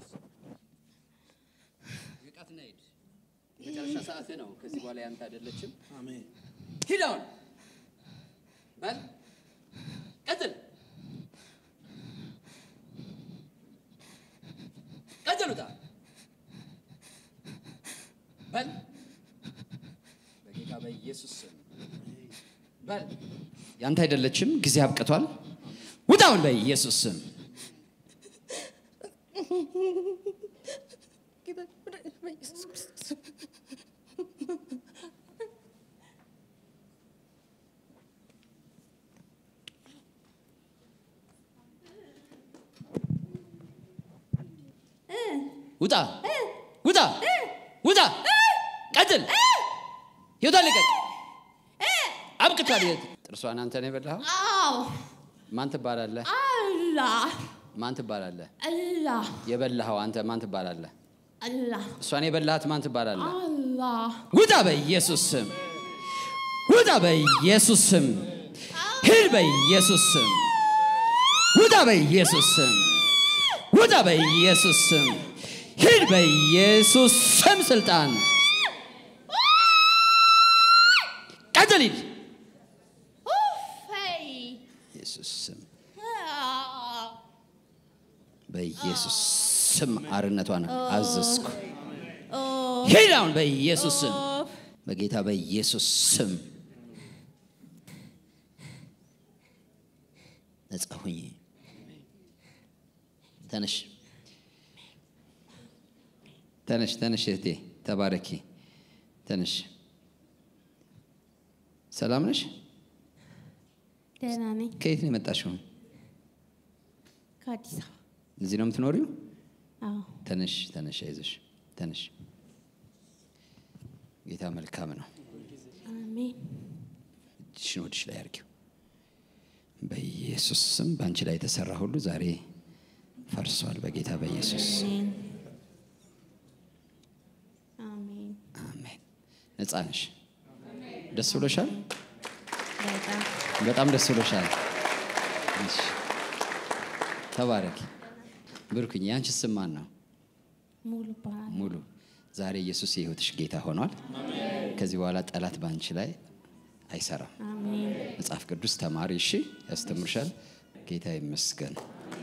ንቃትና ሂድ። መጨረሻ ሰዓት ነው። ከዚህ በኋላ ያንተ አይደለችም። ሂድ አሁን በል ቀጥል፣ ቀጥል፣ ውጣ በል በጌታ በኢየሱስ ስም በል። ያንተ አይደለችም። ጊዜ አብቅቷል። ውጣ አሁን በኢየሱስ ስም ጌታ ወደ በኢየሱስ ክርስቶስ ውጣ ውጣ ውጣ ቀጥል ህይወቷን ልቀቅ አብቅቷል ህይወት ጥርሷን አንተ ነው የበላኸው አዎ ማን ትባላለህ አላህ ማን ትባላለህ አላህ የበላኸው አንተ ማን ትባላለህ አላህ እሷን የበላሃት ማን ትባላለህ አላህ ውጣ በኢየሱስ ስም ውጣ በኢየሱስ ስም ሂድ በኢየሱስ ስም ውጣ በኢየሱስ ስም ውጣ በኢየሱስ ስም ሂድ በኢየሱስ ስም ስልጣን ቀጥል ሂድ ፈይ ኢየሱስ ስም በኢየሱስ ስም አርነቷን አዘዝኩ ሂድ አሁን በኢየሱስ ስም በጌታ በኢየሱስ ስም ነጻ ሁኝ ተነሽ ተነሽ ተነሽ እህቴ ተባረኪ ተነሽ ሰላም ነሽ ደህና ነኝ ከየት ነው የመጣሽው ከአዲስ አበባ እዚህ ነው የምትኖሪው አዎ ተነሽ ተነሽ አይዞሽ ተነሽ ጌታ መልካም ነው አሜን እጅሽን ወድሽ ላይ አርጊው በኢየሱስ ስም በአንቺ ላይ የተሰራ ሁሉ ዛሬ ፈርሷል በጌታ በኢየሱስ ስም። አሜን አሜን ነጻ ነሽ ደስ ብሎሻል በጣም በጣም ደስ ብሎሻል እሺ። ተባረኪ ብርኩኝ የአንቺ ስም ማን ነው ሙሉ ይባላል ሙሉ ዛሬ ኢየሱስ የህይወትሽ ጌታ ሆኗል ከዚህ በኋላ ጠላት በአንቺ ላይ አይሰራም አሜን መጽሐፍ ቅዱስ ተማሪ እሺ ያስተምርሻል ጌታ ይመስገን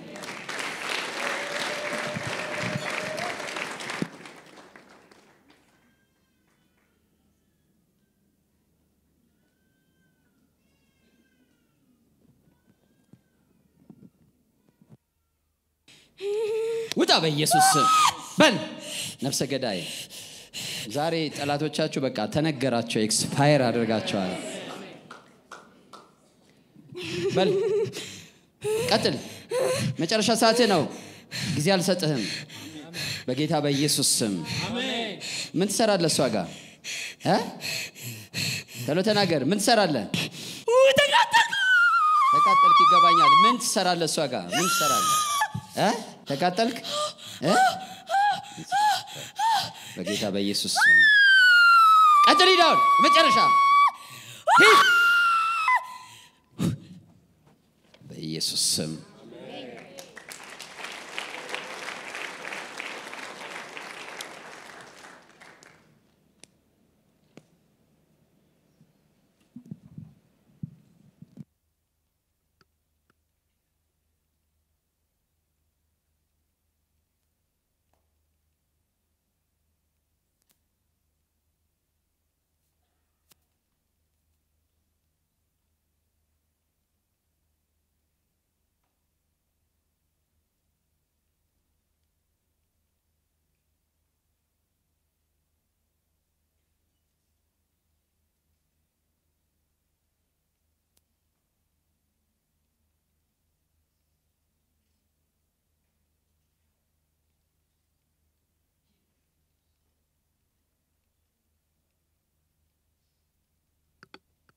ውጣ በኢየሱስ ስም በል ነፍሰ ገዳይ ዛሬ ጠላቶቻችሁ በቃ ተነገራቸው ኤክስፓየር አድርጋቸዋል በል ቀጥል መጨረሻ ሰዓትህ ነው ጊዜ አልሰጥህም በጌታ በኢየሱስ ስም ምን ትሰራለህ እሷ ጋር እ? ቶሎ ተናገር ምን ትሰራለህ ተቃጠልክ ይገባኛል ምን ትሰራለህ እሷ ጋር ምን ትሰራለህ እ? ተቃጠልክ እ? በጌታ በኢየሱስ ስም ቀጥል ሂድ አሁን መጨረሻ ሂድ በኢየሱስ ስም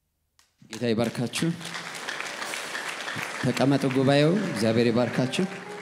ጌታ ይባርካችሁ ተቀመጡ ጉባኤው እግዚአብሔር ይባርካችሁ